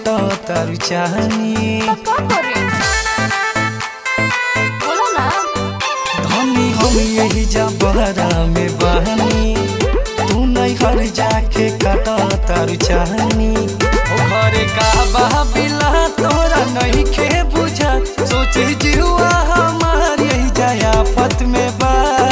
काटो तारू चाहनी तो का करे बोलो ना धनी हम यही जबरा में बहनी तू नहीं हर जाके काटो तारू चाहनी ओ घरे का बिला तोरा नहीं खे बुझा सोचे जीवा हमार यही जाया पत में बा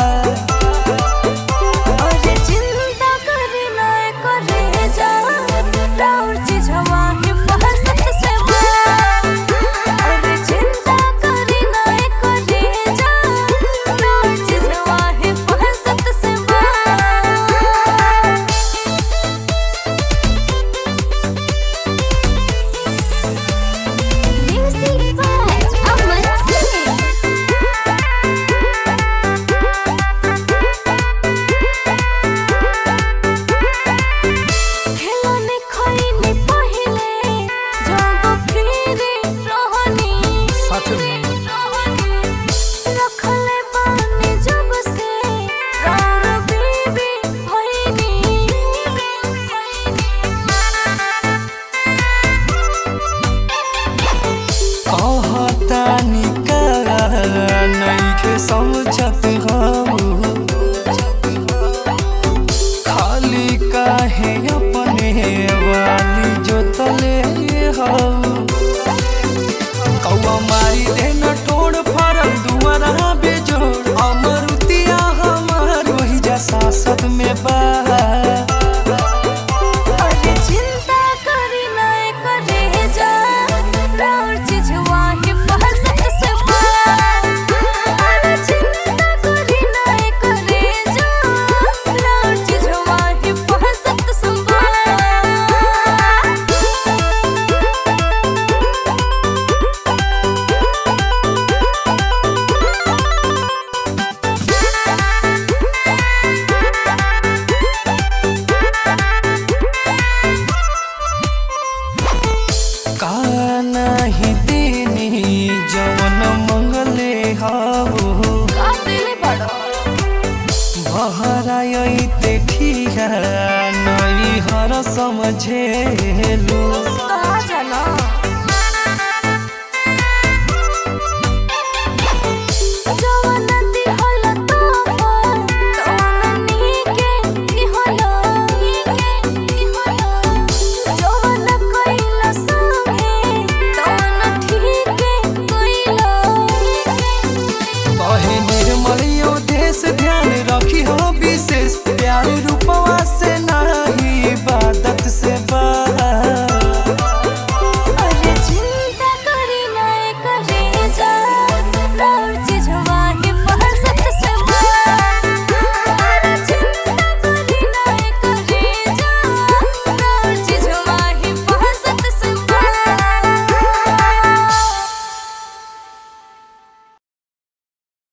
अरे चिंता करे ना करे जा राउर चीज हवा हिफाजत से मार अरे चिंता करे ना करे जा राउर चीज हवा हिफाजत से मार Music by Aman Singh. खेलने खइनी पहिले जब फिरे रहनी सच में रखले बानी जब से राउर बीबी भइनी कहतानी का नइखे समझत हम खाली काहे अपने वाली जोतले हम कौआ मारी देना टोड़ फरम दुआरा बेजोड़ अमरुतिया हमार वही जा सासत में बा अरे चिंता करी ना करे जा राउर चीज वाही फहसत से मार अरे चिंता करी ना करे जा राउर चीज वाही फहसत से मार का नाही देनी जवन मंगले हावो का दिले बड़ो बहराई ते ठिया नई हर समझेलु